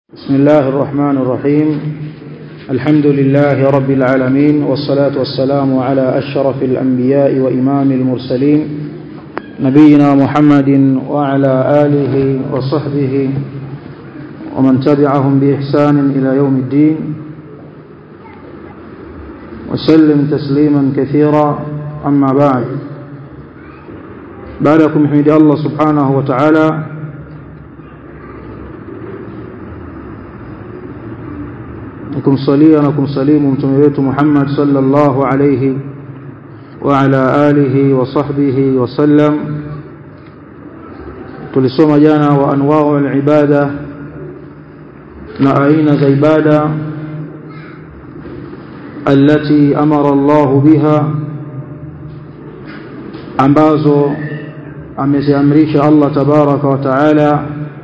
بسم الله الرحمن الرحيم الحمد لله رب العالمين والصلاة والسلام على أشرف الأنبياء وإمام المرسلين نبينا محمد وعلى آله وصحبه ومن تبعهم بإحسان إلى يوم الدين وسلم تسليما كثيرا أما بعد بعدكم حمد الله سبحانه وتعالى kumsalia na kumsalimu mtume wetu Muhammad sallallahu alayhi wa ala alihi wa sahbihi wa sallam tulisoma jana wa anwa'u al-ibada na aina za ibada التي أمر الله بها ambazo ameziamrisha Allah tabaraka wa taala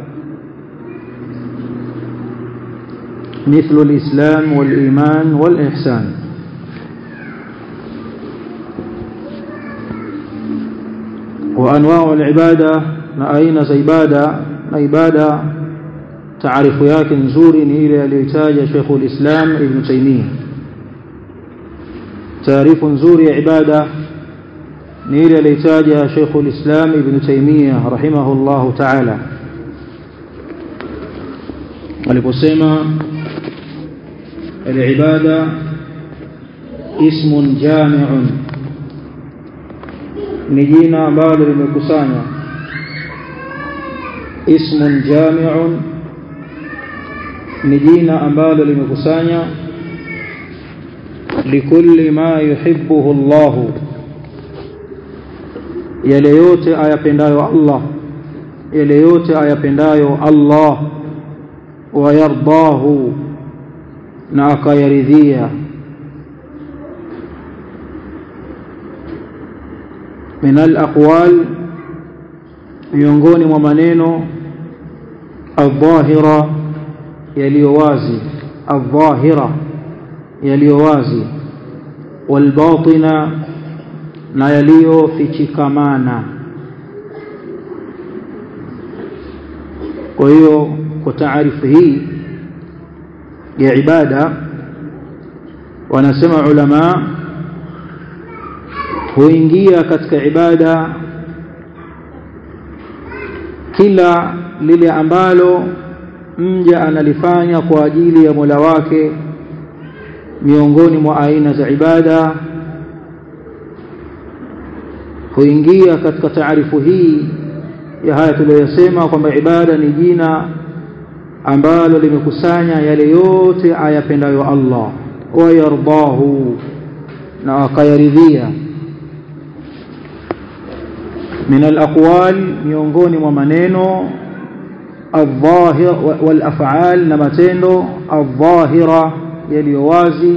مثل الإسلام والإيمان والإحسان وأنواع العبادة نأين زيبادة عبادة تعرف ياك نزور إلى الإتاج شيخ الإسلام ابن تيمية تعرف نزور عبادة إلى الإتاج شيخ الإسلام ابن تيمية رحمه الله تعالى aliposema العبادة اسم جامع ni jina ambalo limekusanya ismun jami'un ni jina ambalo limekusanya likulli ma yuhibbuhu Allah yale yote ayapendayo Allah yale yote ayapendayo Allah wayardahu na akayaridhia min alaqwal miongoni mwa maneno adh-dhahira yaliyo wazi adh-dhahira yaliyo wazi walbatina na yaliyofichikamana kwa hiyo kwa taarifu hii ya ibada wanasema ulama huingia katika ibada kila lile ambalo mja analifanya kwa ajili ya Mola wake miongoni mwa aina za ibada huingia katika taarifu hii ya haya tuliyosema kwamba ibada ni jina ambalo limekusanya yale yote ayapendayo Allah wayardahu na akayaridhia min alaqwal miongoni mwa maneno الظاهر والافعال na matendo الظاهره yaliyo wazi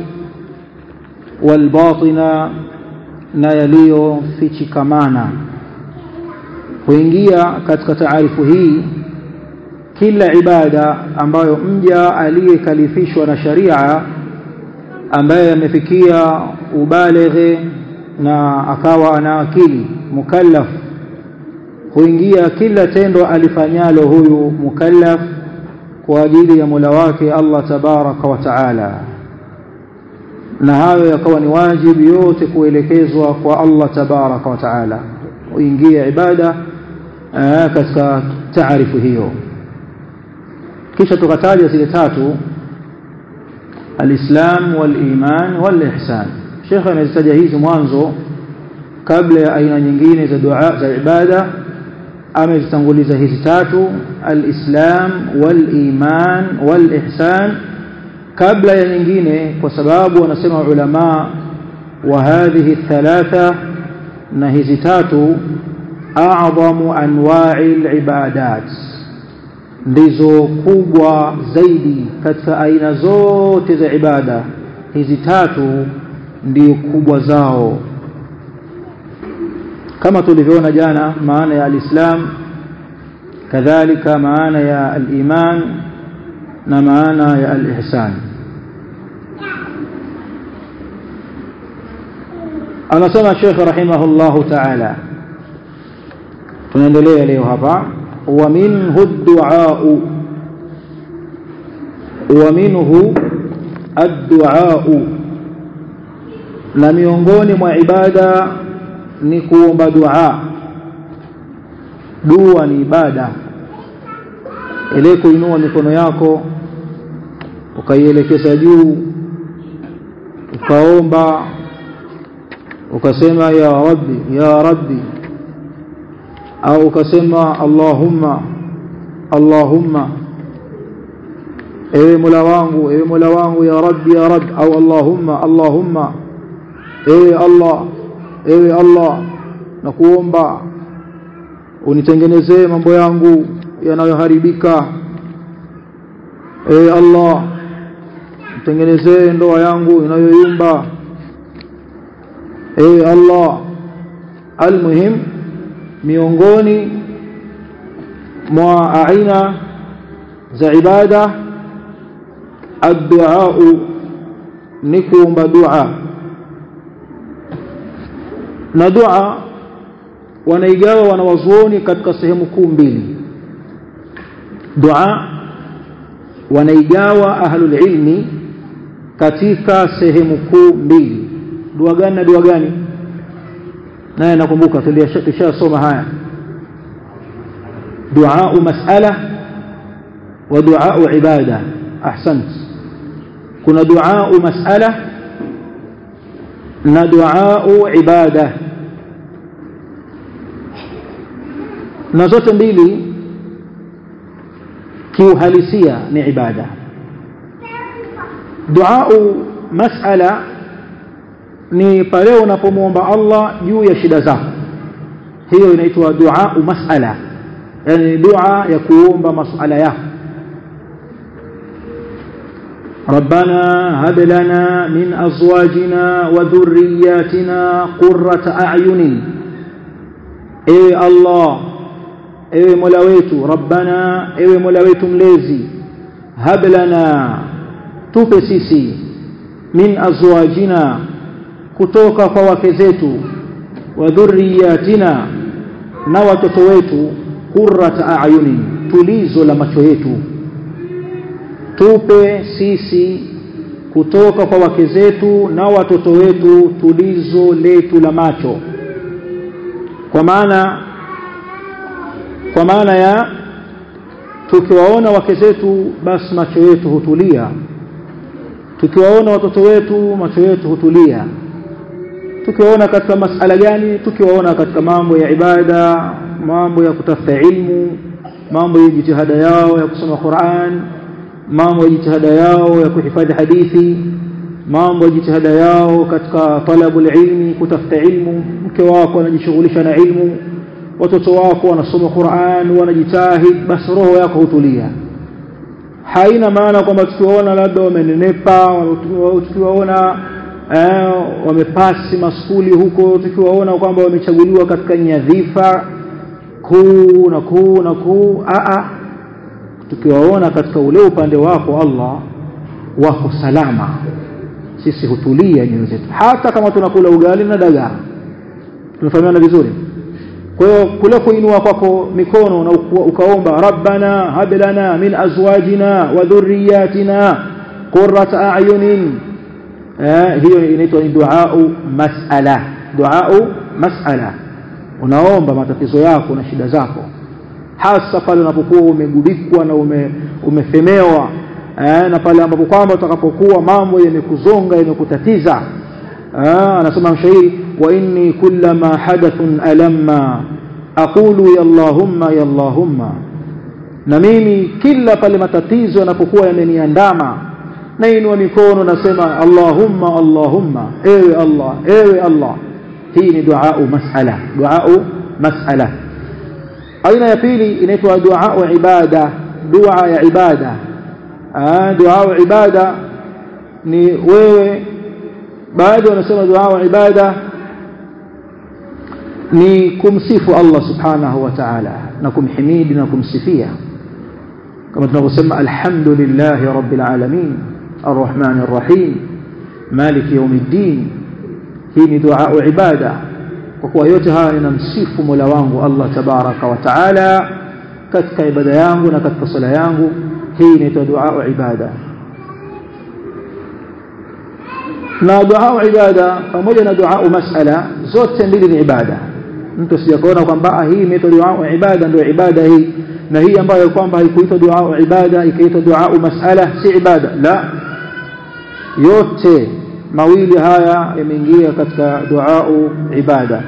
والباطنه na yaliyofichikamana huingia katika taarifu hii kila ibada ambayo mja aliyekalifishwa na sharia ambaye amefikia ubalighe na akawa ana akili mukallaf huingia kila tendo alifanyalo huyu mukallaf kwa ajili ya Mola wake Allah tabaraka wa taala na hayo yakawa ni wajibu yote kuelekezwa kwa Allah tabaraka wa taala huingia ibada katika taarifu hiyo kisha tukataja zile tatu alislam waliman walihsan Sheikh amezitaja hizi mwanzo kabla ya aina nyingine za dua za ibada amezitanguliza hizi tatu alislam waliman walihsan kabla ya nyingine kwa sababu wanasema ulama wa hadhihi thalatha na hizi tatu a'zamu anwa'i alibadat ndizo kubwa zaidi katika aina zote za ibada hizi tatu ndio kubwa zao kama tulivyoona jana maana ya alislam kadhalika maana ya aliman na maana ya alihsan anasema Sheikh rahimahullahu ta'ala tunaendelea leo hapa wa minhu du'a wa minhu ad-du'a na miongoni mwa ibada ni kuomba dua dua ni ibada ile kuinua mikono yako ukaielekeza juu ukaomba ukasema ya rabbi ya rabbi au ukasema allahumma allahumma ewe mola wangu ewe mola wangu ya rabbi ya rabbi au allahumma allahumma ewe allah ewe allah na kuomba unitengenezee mambo yangu yanayoharibika ewe allah nitengenezee ndoa yangu inayoyumba ewe allah almuhim miongoni mwa aina za ibada addu'a ni kuomba dua na dua wanaigawa wanawazuoni katika sehemu kuu mbili dua wanaigawa ahlul ilmi katika sehemu kuu mbili dua gani na dua gani naye nakumbuka tulishasoma haya dua mas'ala wa dua ibada ahsant kuna dua mas'ala na dua ibada na zote mbili kiuhalisia ni ibada dua mas'ala ni pale unapomwomba Allah juu ya shida zako hiyo inaitwa dua mas'ala yani dua ya kuomba masuala yako ربنا هب لنا من أزواجنا وذرياتنا قرة أعين إيه الله إيه ملويت ربنا إيه ملويت مليزي هب لنا تبسيسي من أزواجنا kutoka kwa wake zetu wa dhurriyatina na watoto wetu qurrata a'yunin tulizo la macho yetu tupe sisi kutoka kwa wake zetu na watoto wetu tulizo letu la macho kwa maana kwa maana ya tukiwaona wake zetu basi macho yetu hutulia tukiwaona watoto wetu macho yetu hutulia tukiwaona katika masala gani tukiwaona katika mambo ya ibada mambo ya kutafuta ilmu mambo ya jitihada yao ya kusoma Qur'an mambo ya jitihada yao ya kuhifadhi hadithi mambo ya jitihada yao katika talabul ilmi kutafuta ilmu mke wako anajishughulisha na ilmu watoto wako wanasoma Qur'an wanajitahid basi roho yako hutulia haina maana kwamba tukiwaona labda wamenenepa tukiwaona eh, wamepasi maskuli huko tukiwaona kwamba wamechaguliwa katika nyadhifa kuu na kuu na kuu a tukiwaona katika ule upande wako Allah wako salama sisi hutulia nyoyo zetu hata kama tunakula ugali na dagaa tunafahamiana vizuri kwa hiyo kule kuinua kwako mikono na ukaomba rabbana hab lana min azwajina wa dhurriyyatina qurrata a'yunin eh, hiyo inaitwa ni duau mas'ala duau mas'ala unaomba matatizo yako na shida zako hasa pale unapokuwa umegubikwa na ume, umefemewa eh, na pale ambapo kwamba utakapokuwa mambo yamekuzonga yamekutatiza eh, anasema mshairi wa inni kullama hadathun alamma aqulu ya allahumma ya allahumma na mimi kila pale matatizo yanapokuwa yameniandama nainua mikono nasema allahumma allahumma ewe allah ewe allah hii ni duau mas'ala duau mas'ala aina ya pili inaitwa duau ibada dua ya ibada duau ibada ni wewe baadhi wanasema duau ibada ni kumsifu Allah subhanahu wa ta'ala na kumhimidi na kumsifia kama tunavyosema alhamdulillah rabbil alamin arrahman arrahim maliki yawmiddin hii ni dua ibada kwa kuwa yote haya ninamsifu Mola wangu Allah tabaraka wa taala katika ibada yangu na katika sala yangu hii inaitwa dua ibada na dua ibada pamoja na dua masala zote mbili ni ibada mtu sijakaona kwamba hii imeitwa dua ibada ndio ibada hii na hii ambayo kwamba haikuitwa dua ibada ikaitwa dua masala si ibada la yote mawili haya yameingia katika dua ibada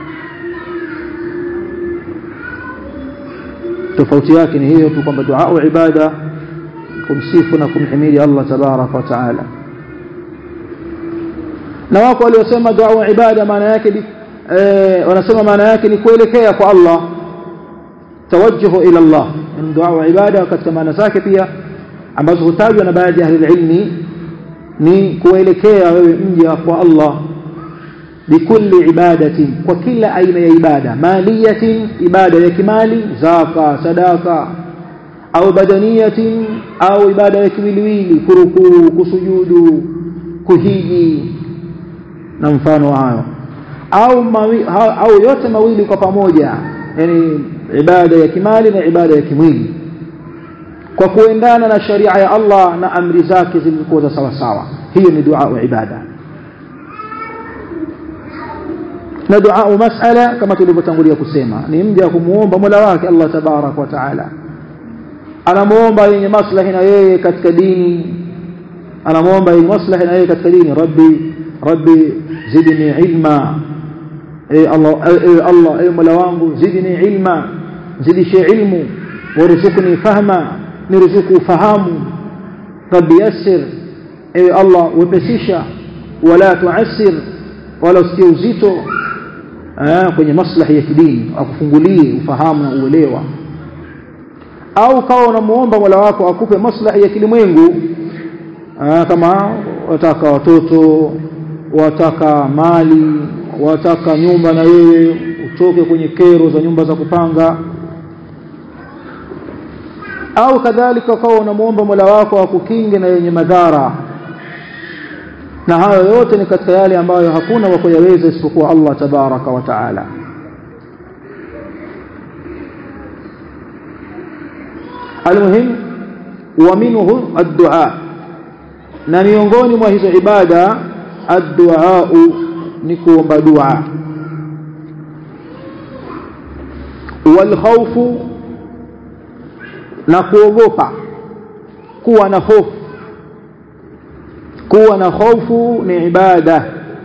tofauti yake ni hiyo tu kwamba dua ibada kumsifu na kumhimidi Allah tabaraka wa taala na wako waliosema dua ibada maana yake eh, wanasema maana yake ni kuelekea kwa Allah tawajjuhu ila Allah yani dua ibada katika maana zake pia ambazo hutajwa na baadhi ya ahli ilmi ni kuelekea wewe mja kwa Allah bikulli ibadatin kwa kila aina ya ibada maliyatin ibada ya kimali zaka sadaka au badaniyatin au ibada ya kiwiliwili kurukuu kusujudu kuhiji na mfano hayo au mawi, ha, au yote mawili kwa pamoja yani ibada ya kimali na ibada ya kimwili kwa kuendana na sharia ya Allah na amri zake zilizokuwa za sawa sawa hiyo ni dua wa ibada na dua masala kama tulivyotangulia kusema ni mja kumuomba Mola wake Allah tabarak wa taala anamuomba yenye maslahi na yeye katika dini anamuomba yenye maslahi na yeye katika dini rabbi rabbi zidni ilma e Allah e Allah e Mola wangu zidni ilma zidishe ilmu warzuqni fahma niruzuku fahamu rabbi yassir e Allah wepesisha wala tuassir wala usitie uzito kwenye maslahi ya kidini akufungulie ufahamu na uelewa au kawa unamuomba Mola wako akupe maslahi ya kilimwengu kama wataka watoto wataka mali wataka nyumba na wewe utoke kwenye kero za nyumba za kupanga au kadhalika ukawa unamuomba Mola wako akukinge na yenye madhara na hayo yote ni katika yale ambayo hakuna wa kuyaweza isipokuwa Allah tabaraka wa taala almuhim wa minhu ad-du'a na miongoni mwa hizo ibada ad-du'a ni kuomba dua wal khawfu na kuogopa kuwa na hofu kuwa na hofu ni ibada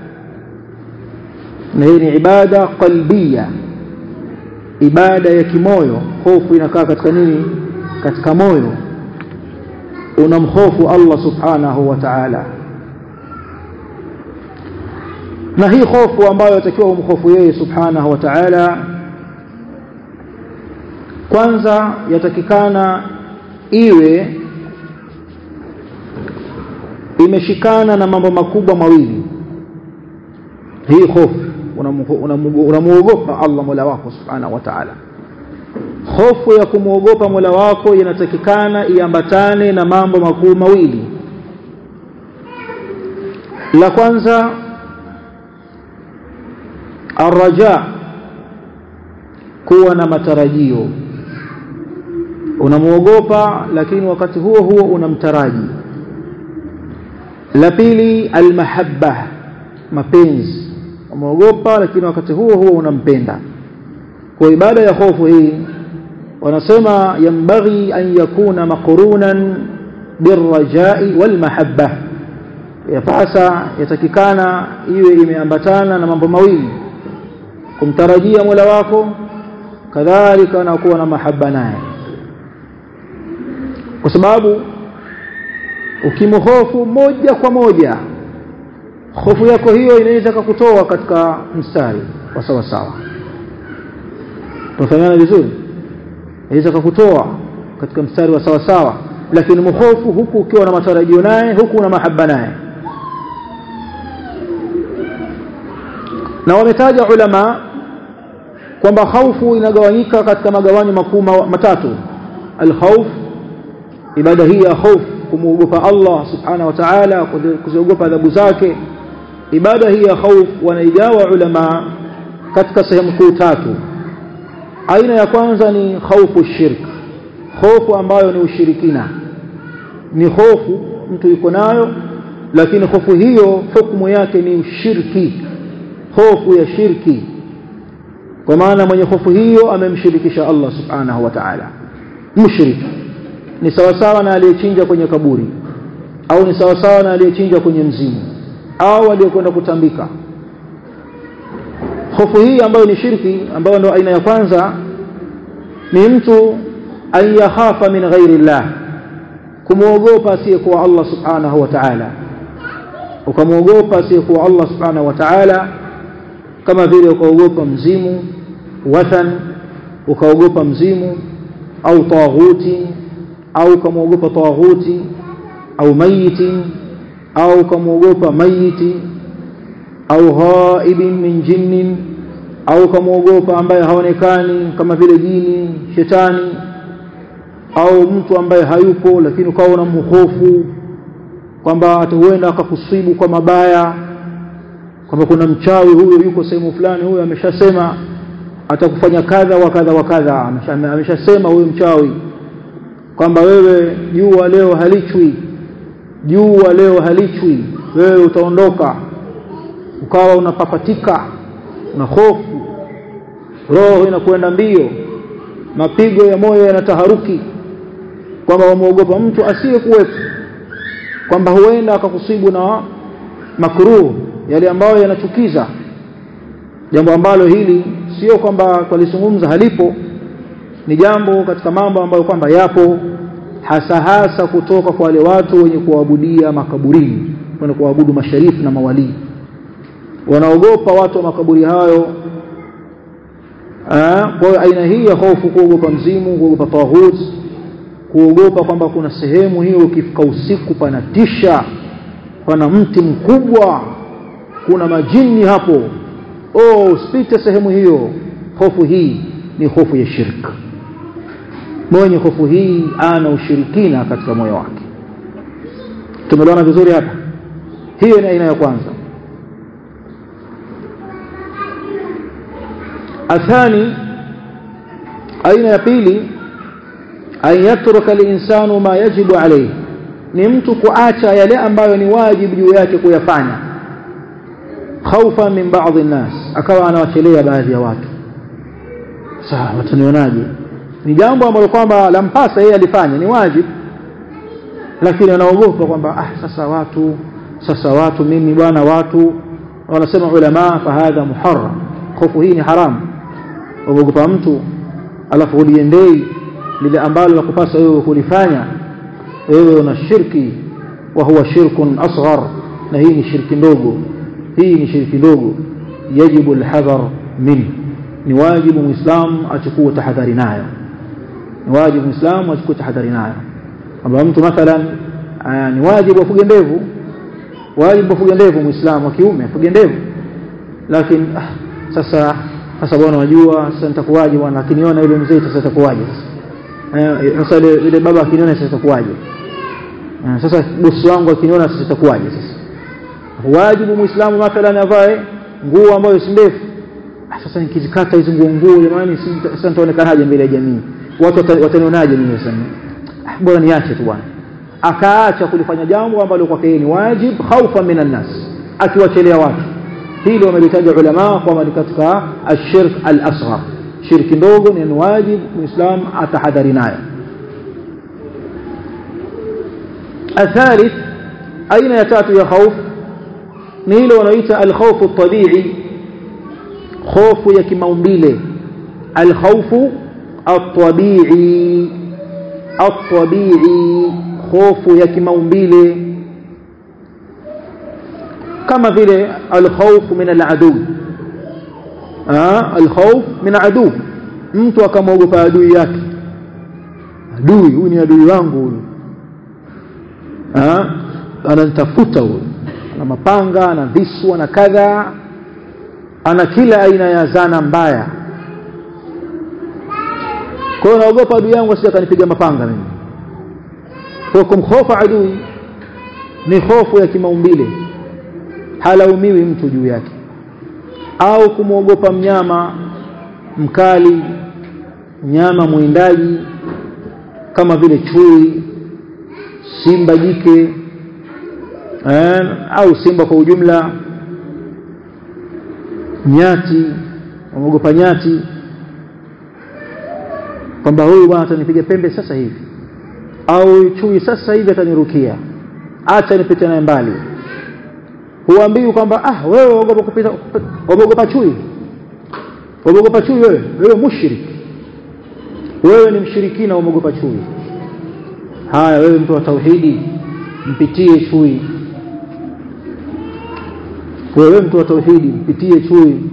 na hii ni ibada qalbia ibada ya kimoyo hofu inakaa katika nini katika moyo unamhofu Allah subhanahu wa ta'ala na hii hofu ambayo atakiwa umhofu yeye subhanahu wa ta'ala kwanza yatakikana iwe imeshikana na mambo makubwa mawili hii hofu unamuogopa Allah Mola wako subhanahu wa ta'ala hofu ya kumwogopa Mola wako inatakikana iambatane na mambo makuu mawili la kwanza arraja kuwa na matarajio unamuogopa lakini wakati huo huo unamtaraji la pili almahabba mapenzi umeogopa lakini wakati huo huo unampenda kwa ibada ya hofu hii wanasema yambaghi an yakuna maqrunan birrajai walmahabba yapasa yatakikana iwe imeambatana na mambo mawili kumtarajia Mola wako kadhalika na kuwa na mahaba naye kwa sababu ukimhofu moja kwa moja hofu yako hiyo inaweza kukutoa katika mstari wa sawa sawa tunafahamiana vizuri inaweza kukutoa katika mstari wa sawa sawa lakini mhofu huku ukiwa na matarajio naye huku una mahaba naye na wametaja ulama kwamba khaufu inagawanyika katika magawanyo makuu matatu alkhawf ibada hii ya khawf kumuogopa Allah subhanahu wa ta'ala kuziogopa adhabu zake ibada hii ya khawf wanaigawa ulama katika sehemu kuu tatu aina ya kwanza ni khawfu shirk hofu ambayo ni ushirikina ni hofu mtu yuko nayo lakini hofu hiyo hukumu yake ni ushirki hofu ya shirki kwa maana mwenye hofu hiyo amemshirikisha Allah subhanahu wa ta'ala mushriki ni sawasawa na aliyechinja kwenye kaburi au ni sawasawa na aliyechinja kwenye mzimu au aliyekwenda kutambika hofu hii ambayo ni shirki ambayo ndio aina ya kwanza ni mtu an yakhafa min ghairi llah kumwogopa asiyekuwa Allah subhanahu wa ta'ala ukamwogopa asiyekuwa Allah subhanahu wa ta'ala kama vile ukaogopa mzimu wathan ukaogopa mzimu au taghuti au ukamwogopa taghuti au mayiti au ukamwogopa mayiti au ghaibin min jinnin au ukamwogopa ambaye haonekani kama vile jini shetani au mtu ambaye hayupo lakini ukawa unamhofu kwamba atahuenda akakusibu kwa mabaya kwamba kuna mchawi huyo yuko sehemu fulani huyo ameshasema atakufanya kadha wa kadha wa kadha ameshasema huyo mchawi kwamba wewe jua leo halichwi jua leo halichwi wewe utaondoka ukawa unapapatika na hofu roho inakwenda mbio mapigo ya moyo yanataharuki kwamba wamuogopa mtu asiyekuwepo kwamba huenda akakusibu na makruh yale ambayo yanachukiza jambo ambalo hili sio kwamba kwalizungumza halipo ni jambo katika mambo ambayo kwamba yapo hasa hasa kutoka kwa wale watu wenye kuabudia makaburini wenye kuabudu masharifu na mawalii wanaogopa watu wa makaburi hayo kwa hiyo aina hii ya hofu kuogopa mzimu kuogopa taghut kuogopa kwamba kuna sehemu hiyo ukifika usiku panatisha pana mti mkubwa kuna majini hapo oh usipite sehemu hiyo hofu hii ni hofu ya shirk mwenye hofu hii ana ushirikina katika moyo wake tumeliona vizuri hapa hiyo ni aina ya kwanza athani aina ya pili an yatruka linsanu ma yajibu alayhi ni mtu kuacha yale ambayo ni wajibu juu yake kuyafanya khaufa min baadhi الناس akawa anawachelea baadhi ya watu sawa watanionaje ni jambo ambalo kwamba lampasa yeye alifanya ni wajibu lakini anaogopa kwamba ah sasa watu sasa watu mimi bwana watu wanasema ulama fahadha muharram hofu hii ni haramu uogopa mtu alafu uliendei lile ambalo nakupasa wewe kulifanya wewe una shirki wa huwa shirkun asghar na hii ni shirki ndogo hii ni shirki ndogo yajibu alhadhar min ni wajibu muislamu achukue tahadhari nayo ni wajibu muislamu achukue tahadhari nayo kwamba mtu mathalan ni wajibu afuge ndevu wajibu afuge ndevu muislamu wa kiume afuge ndevu lakini ah, sasa sasa bwana wajua sasa nitakuwaje bwana akiniona yule mzee sasa itakuwaje sasa sasa yule baba akiniona sasa itakuwaje sasa bosi wangu akiniona sasa itakuwaje sasa wajibu muislamu mathalan avae nguo ambayo si ndefu sasa nikizikata hizo nguo nguo jamani sasa nitaonekanaje mbele ya jamii watu watanionaje mimi sasa bora niache tu bwana akaacha kulifanya jambo ambalo kwake yeye ni wajib khaufa minan nas akiwachelea watu hili wamelitaja ulama kwamba ni katika ashirk al-asghar shirki ndogo ni wajib muislam atahadhari nayo الثالث aina ya tatu ya khauf ni ile wanaoita al-khawf at-tabi'i khofu ya kimaumbile al-khawfu at-tabi'i at-tabi'i khofu ya kimaumbile kama vile al-khawf min al-adu ah al-khawf min adu mtu akamwogopa adui yake adui huyu ni adui wangu huyu ah ananitafuta huyu ana mapanga ana visu ana kadha ana kila aina ya zana mbaya kwa hiyo naogopa adui yangu asije akanipiga mapanga mimi kwa kumhofa adui ni hofu ya kimaumbile halaumiwi mtu juu yake au kumwogopa mnyama mkali mnyama mwindaji kama vile chui simba jike eh, au simba kwa ujumla nyati wameogopa nyati kwamba huyu bwana atanipiga pembe sasa hivi au chui sasa hivi atanirukia acha nipite naye mbali huambii kwamba ah wewe waogopa kupita waogopa chui waogopa chui wewe wewe mushrik wewe ni mshirikina waogopa chui haya wewe mtu wa tauhidi mpitie chui wewe mtu wa tauhidi mpitie chui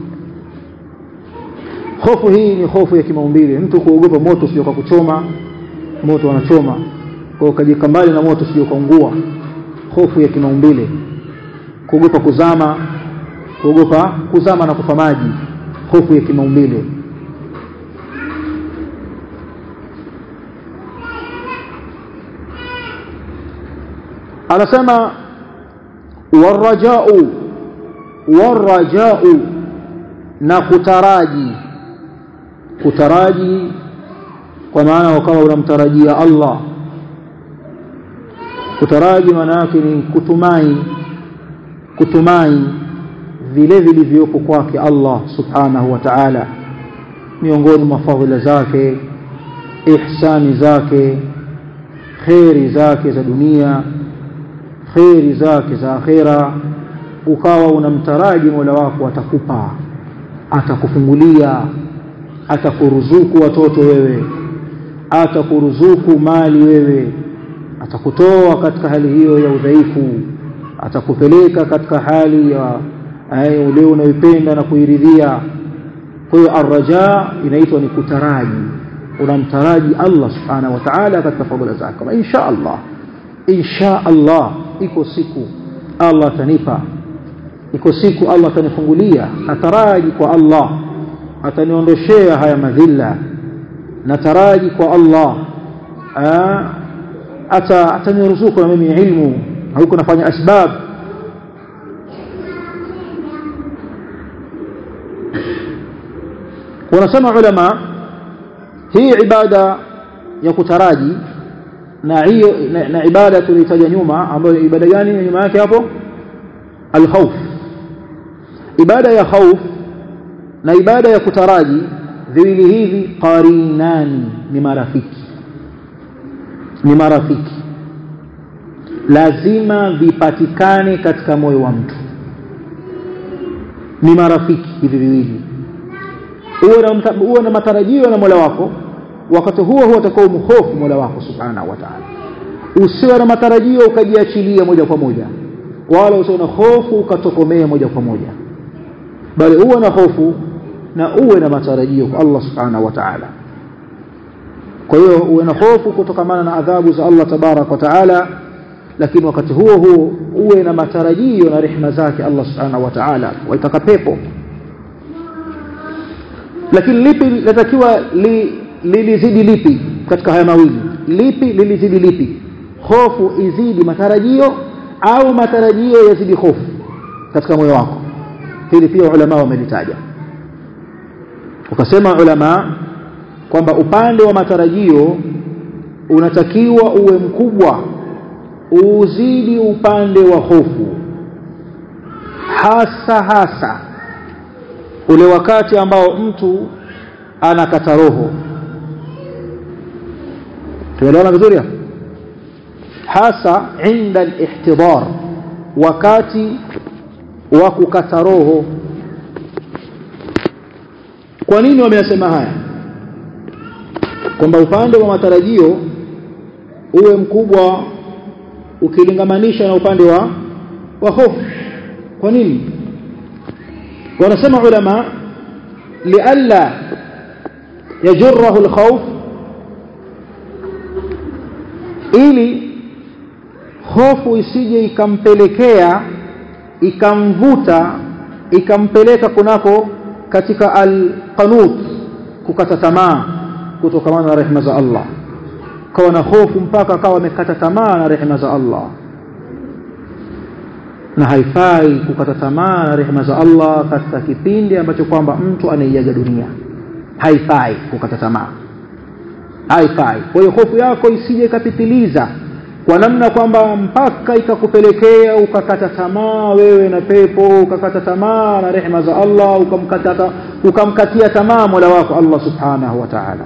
hofu hii ni hofu ya kimaumbile mtu kuogopa moto sio kwa kuchoma moto wanachoma kwa ukajika mbali na moto sio kaungua hofu ya kimaumbile kuogopa kuzama kuogopa kuzama na kufa maji hofu ya kimaumbile anasema warajau warajau na kutaraji kutaraji kwa maana ukawa unamtarajia Allah kutaraji maana yake ni kutumai kutumai vile vilivyopo kwake Allah subhanahu wa ta'ala miongoni mwa fadhila zake ihsani zake kheri zake za dunia kheri zake za akhera ukawa unamtaraji Mola wako atakupa atakufungulia atakuruzuku watoto wewe atakuruzuku mali wewe atakutoa katika hali hiyo ya udhaifu atakupeleka katika hali ya ule unayoipenda na kuiridhia kwa hiyo arraja inaitwa ni kutaraji unamtaraji Allah subhanahu wa ta'ala katika fadhila zake kama insha Allah insha Allah iko siku Allah atanipa iko siku Allah atanifungulia nataraji kwa Allah ataniondoshea haya madhila nataraji kwa Allah ata ataniruzuku na mimi ilmu huko nafanya asbab wanasema ulama hii ibada ya kutaraji na hiyo na, na ibada tulitaja nyuma ambayo ibada gani nyuma yake hapo alkhawf ibada ya khawf na ibada ya kutaraji viwili hivi qarinani ni marafiki ni marafiki lazima vipatikane katika moyo wa mtu ni marafiki hivi viwili uwe na, uwe na matarajio na Mola wako wakati huo huo utakao umhofu Mola wako subhanahu wa ta'ala usiwe na matarajio ukajiachilia moja kwa moja wala usiwe na hofu ukatokomea moja kwa moja bali uwe na hofu na uwe na matarajio kwa Allah subhanahu wa ta'ala kwa hiyo uwe na hofu kutokamana na adhabu za Allah tabarak wa ta'ala lakini wakati huo huo uwe na matarajio na rehema zake Allah subhanahu wa ta'ala waitaka pepo lakini lipi linatakiwa li, lilizidi lipi katika haya mawili lipi lilizidi lipi hofu izidi matarajio au matarajio yazidi hofu katika moyo wako hili pia ulama wamelitaja ukasema ulama kwamba upande wa matarajio unatakiwa uwe mkubwa uzidi upande wa hofu hasa hasa ule wakati ambao mtu anakata roho tumeelewana vizuri hasa inda al-ihtidar wakati wa kukata roho kwa nini wameyasema haya kwamba upande wa matarajio uwe mkubwa ukilingamanisha na upande wa wa hofu kwa nini wanasema ulama lialla yajurruhu alkhawf ili hofu isije ikampelekea ikamvuta ikampeleka kunako katika alqanut kukata tamaa kutokamana na rehema za Allah kawa na hofu mpaka akawa amekata tamaa na rehema za Allah na haifai kukata tamaa na rehema za Allah katika kipindi ambacho kwamba mtu anaiaga dunia haifai kukata tamaa haifai kwa hiyo hofu yako isije ikapitiliza kwa namna kwamba mpaka ikakupelekea ukakata tamaa wewe na pepo ukakata tamaa na rehema za Allah ukamkata ukamkatia tamaa Mola wako Allah subhanahu wa ta'ala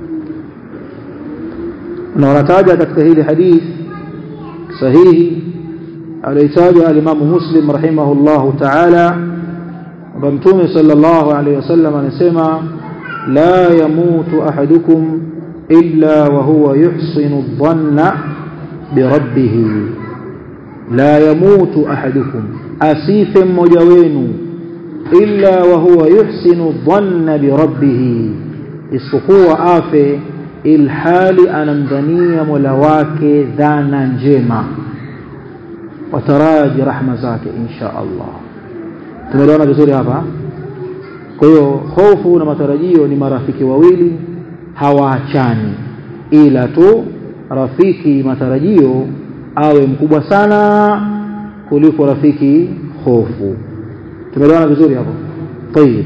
na wanataja katika hili hadith sahihi alitaja al-Imam Muslim rahimahullahu ta'ala kwamba Mtume sallallahu alayhi wasallam anasema la yamutu ahadukum illa wa huwa yuhsinu dhanna birabbih la yamutu ahadukum asife mmoja wenu illa wa huwa yuhsinu dhanna birabbih isipokuwa afe ilhali anamdhania Mola wake dhana njema wataraji rahma zake insha Allah tumeelewana vizuri hapa kwa hiyo hofu na matarajio ni marafiki wawili hawaachani ila tu rafiki matarajio awe mkubwa sana kuliko rafiki hofu tumeelewana vizuri hapo طيب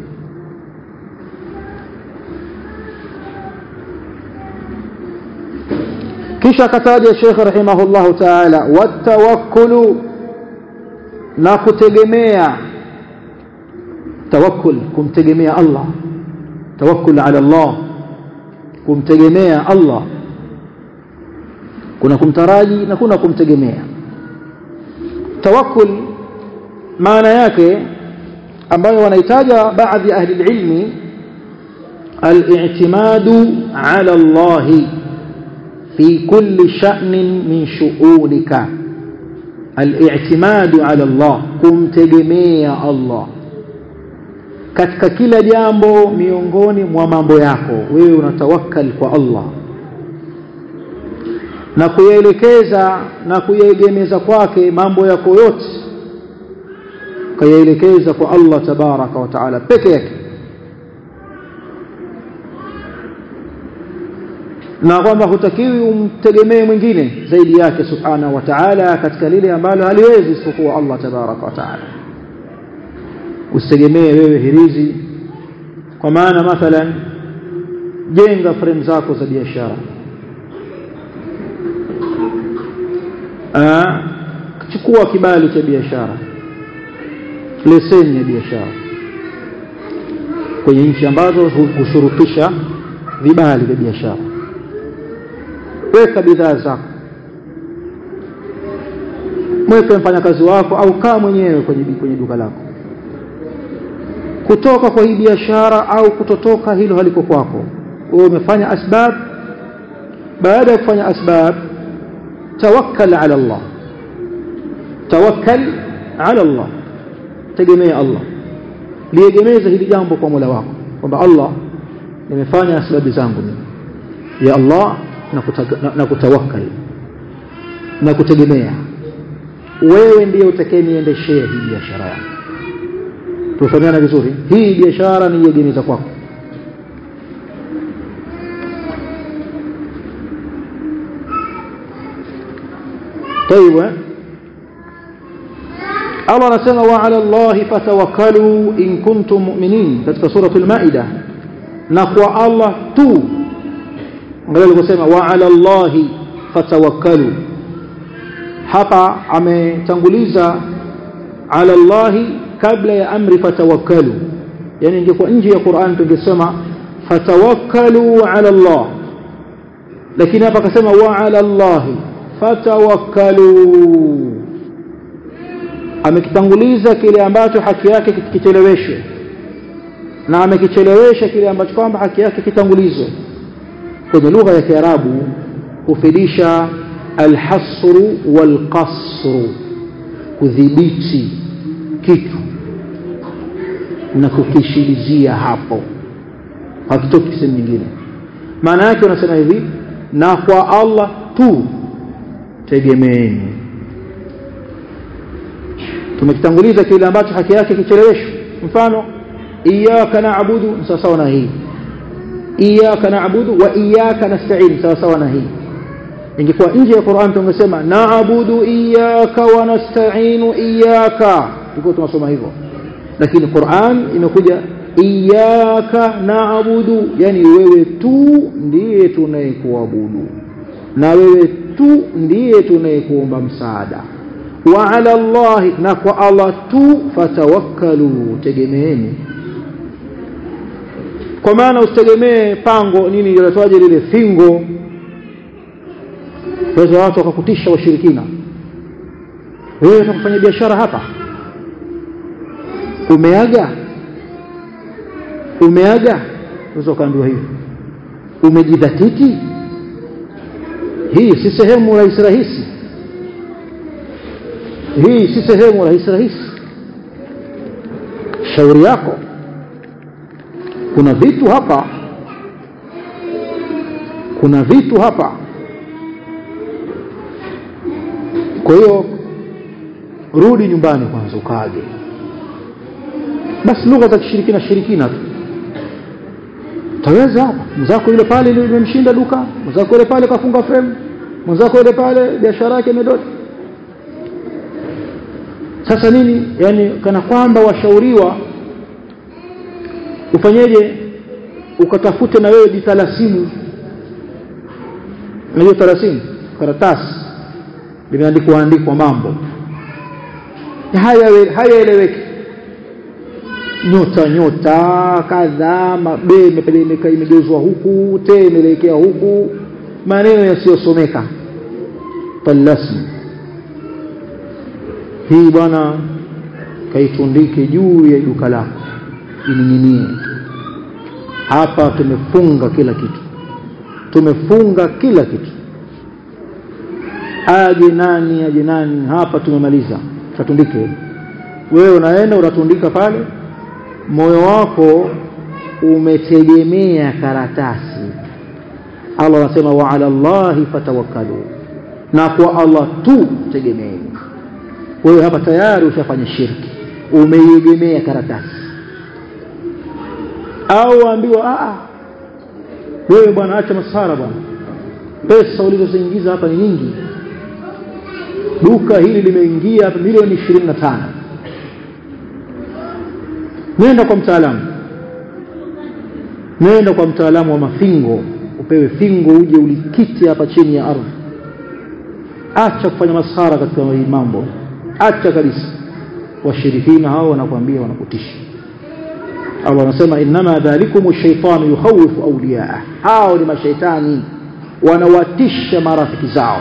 kisha akataja Sheikh rahimahullahu ta'ala watawakkulu na kutegemea tawakkul kumtegemea Allah tawakkul ala Allah kumtegemea Allah kuna kumtaraji na kuna kumtegemea tawakkul maana yake ambayo wanahitaja baadhi ya ahli ilmi al-i'timadu ala Allah fi kulli sha'nin min shu'unika al-i'timadu ala Allah kumtegemea Allah katika kila jambo miongoni mwa mambo yako wewe unatawakkal kwa Allah na kuyaelekeza na kuyaegemeza kwake mambo yako yote kayaelekeza kwa Allah tabaraka wa taala peke yake na kwamba hutakiwi umtegemee mwingine zaidi yake subhanahu wa ta'ala katika lile ambalo haliwezi isipokuwa Allah tabaraka wa taala usitegemee wewe hirizi kwa maana mathalan jenga frame zako za biashara chukua kibali cha biashara leseni ya biashara kwenye nchi ambazo hushurutisha vibali vya biashara weka bidhaa zako mweke mfanyakazi wako au kaa mwenyewe kwenye, kwenye duka lako kutoka kwa hii biashara au kutotoka hilo haliko kwako wewe umefanya asbab baada ya kufanya asbab tawakkal ala Allah tawakkal ala Allah tegemea Allah liegemeze hili jambo kwa Mola wako kwamba Allah nimefanya asbabu zangu mimi ya Allah na kutawakkal na kutegemea wewe ndiye utakayeniendeshea hii biashara yangu tufahamiana vizuri hii biashara ni iegemeza kwako طيب الله anasema wa ala Allah fatawakkalu in kuntum mu'minin katika sura al-Maida na kwa Allah tu angalia alivyosema wa ala Allah fatawakkalu hapa ametanguliza ala Allah kabla ya amri fatawakkalu yani ingekuwa nje ya Qur'an tungesema fatawakkalu ala Allah lakini hapa akasema wa ala Allah fatawakkalu amekitanguliza kile ambacho haki yake kicheleweshwe na amekichelewesha kile ambacho kwamba haki yake kitangulizwe kwenye lugha ya Kiarabu hufidisha alhasru walqasru kudhibiti kitu na kukishilizia hapo hakitoki sehemu nyingine maana yake unasema hivi na kwa Allah tu tegemeeni tumekitanguliza kile ambacho haki yake kicheleweshwe mfano iyyaka na'budu sawa sawa na hii iyyaka na'budu wa iyyaka nasta'in sawa sawa na hii ingekuwa nje ya Qur'an tungesema na'budu iyyaka wa nasta'inu iyyaka tulikuwa tunasoma hivyo lakini Qur'an imekuja iyyaka na'budu yani wewe tu ndiye tunayekuabudu na wewe tu ndiye tunayekuomba msaada wa ala Allah na kwa Allah tu fatawakkalu tegemeeni kwa maana usitegemee pango nini linatoaje lile fingo waweza watu wakakutisha washirikina wewe utakufanya biashara hapa umeaga umeaga unaweza ukaambiwa hivyo umejidhatiti hii si sehemu rahisi rahisi hii si sehemu rahisi rahisi shauri yako kuna vitu hapa kuna vitu hapa kwa hiyo rudi nyumbani kwanza ukaage basi lugha za kishirikina shirikina tu taweza hapa mzako yule pale limemshinda duka mzako yule pale kafunga frame mzako yule pale biashara yake imedota sasa nini yani kana kwamba washauriwa ufanyeje ukatafute na wewe jitalasimu unajua talasimu karatasi limeandikwa andikwa mambo haya hayaeleweki nyota nyota kadhaa be imegeuzwa huku te imeelekea huku maneno yasiyosomeka talasmu hii bwana kaitundike juu ya duka lako ining'inie hapa tumefunga kila kitu tumefunga kila kitu aje nani aje nani hapa tumemaliza tutundike wewe unaenda unatundika pale moyo wako umetegemea karatasi Allah anasema wa ala Allahi fatawakkalu na kwa Allah tu tegemeeni wewe hapa tayari ushafanya shirki umeiegemea karatasi au ambiwa a wewe bwana acha masara bwana pesa ulizoziingiza hapa ni nyingi duka hili limeingia hapa milioni 25 nenda kwa mtaalamu nenda kwa mtaalamu wa mafingo upewe fingo uje ulikiti hapa chini ya ardhi acha kufanya masara katika hii mambo acha kabisa washirikina hao wanakuambia wanakutisha Allah anasema inma dhalikum ash-shaytanu yukhawifu awliyaa hao ni mashaitani wanawatisha marafiki zao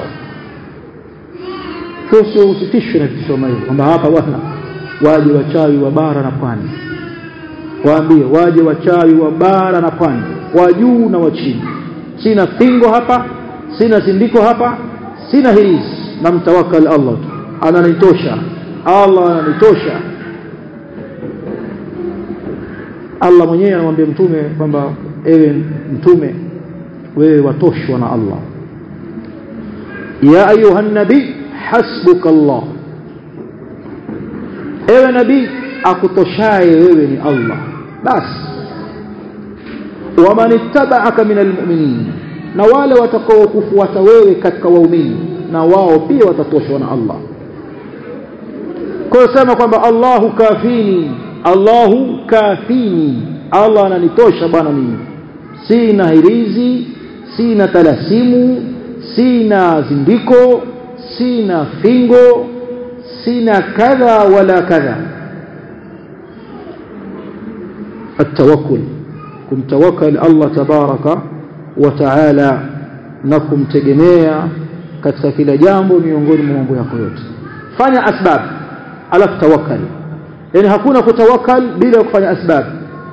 sio usitishwe na vitisho kama hivyo kwamba hapa bwana waje wachawi wa bara na pwani waambie waje wachawi wa bara na pwani wa juu na wa chini sina fingo hapa sina zindiko hapa sina hirizi na mtawakkal Allah tu ananitosha Allah ananitosha Allah mwenyewe anamwambia mtume kwamba ewe mtume wewe watoshwa na Allah ya ayuha nabii hasbuka Allah ewe nabii akutoshaye wewe ni Allah basi waman ittaba'aka min almu'minin na wale watakaokufuata wewe katika waumini na wao pia watatoshwa na Allah kwa sema kwamba Allahu kafini Allahu kafini Allah ananitosha bwana mimi sina hirizi sina talasimu sina zindiko sina fingo sina kadha wala kadha التوكل kumtawakkal Allah tabaraka wa taala na kumtegemea katika kila jambo miongoni mwa mambo yako yote fanya asbab alafu tawakkal yani hakuna kutawakkal bila kufanya asbab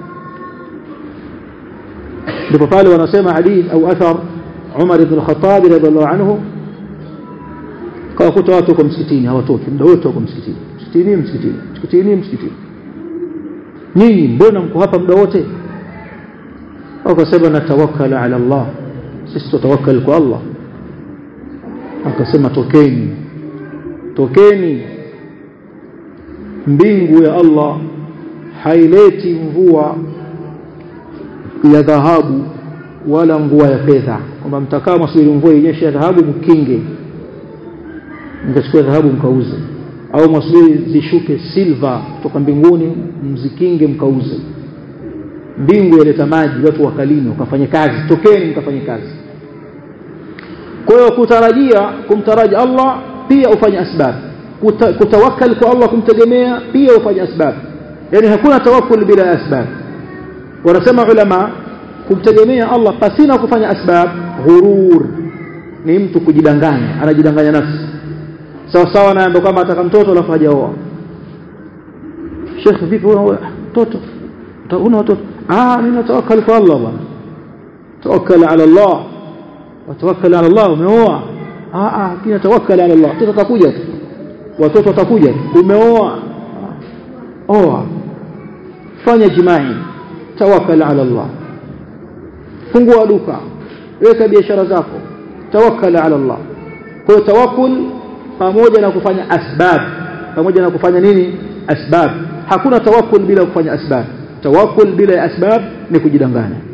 ndipo pale wanasema hadith au athar Umar ibn al-Khattab radhiallahu anhu kawakuta watu kwa msikitini hawatoki muda wote wako msikitini msikitini msikitini msikitini msikitini nyinyi mbona mko hapa muda wote wakasema natawakkala ala Allah sisi tutawakkal kwa Allah akasema tokeni tokeni mbingu ya Allah haileti mvua ya dhahabu wala mvua ya fedha kwamba mtakaa msubiri mvua inyeshe ya dhahabu mkinge mkachukua dhahabu mkauze au mwasubiri zishuke silva kutoka mbinguni mzikinge mkauze mbingu yaleta maji watu wakalime wakafanye kazi tokeni mkafanye kazi kwa hiyo kutarajia kumtaraji Allah pia ufanye asbab Kuta, kutawakkal kwa Allah kumtegemea pia ufanye asbab yani hakuna tawakkul bila asbab wanasema ulama kumtegemea Allah pasina kufanya asbab ghurur ni mtu kujidanganya anajidanganya nafsi sawa sawa na kwamba ataka mtoto alafu hajaoa Sheikh vipi wewe mtoto una watoto ah mimi natawakkal kwa Allah bwana tawakkal ala Allah watawakkal ala Allah umeoa ah ah kina tawakkal ala Allah mtoto atakuja tu watoto watakuja umeoa oa fanya jimai tawakkal ala Allah fungua duka weka biashara zako tawakkal ala Allah kwa tawakkul pamoja na kufanya asbab pamoja na kufanya nini asbab hakuna tawakkul bila kufanya asbab tawakkul bila asbab ni kujidanganya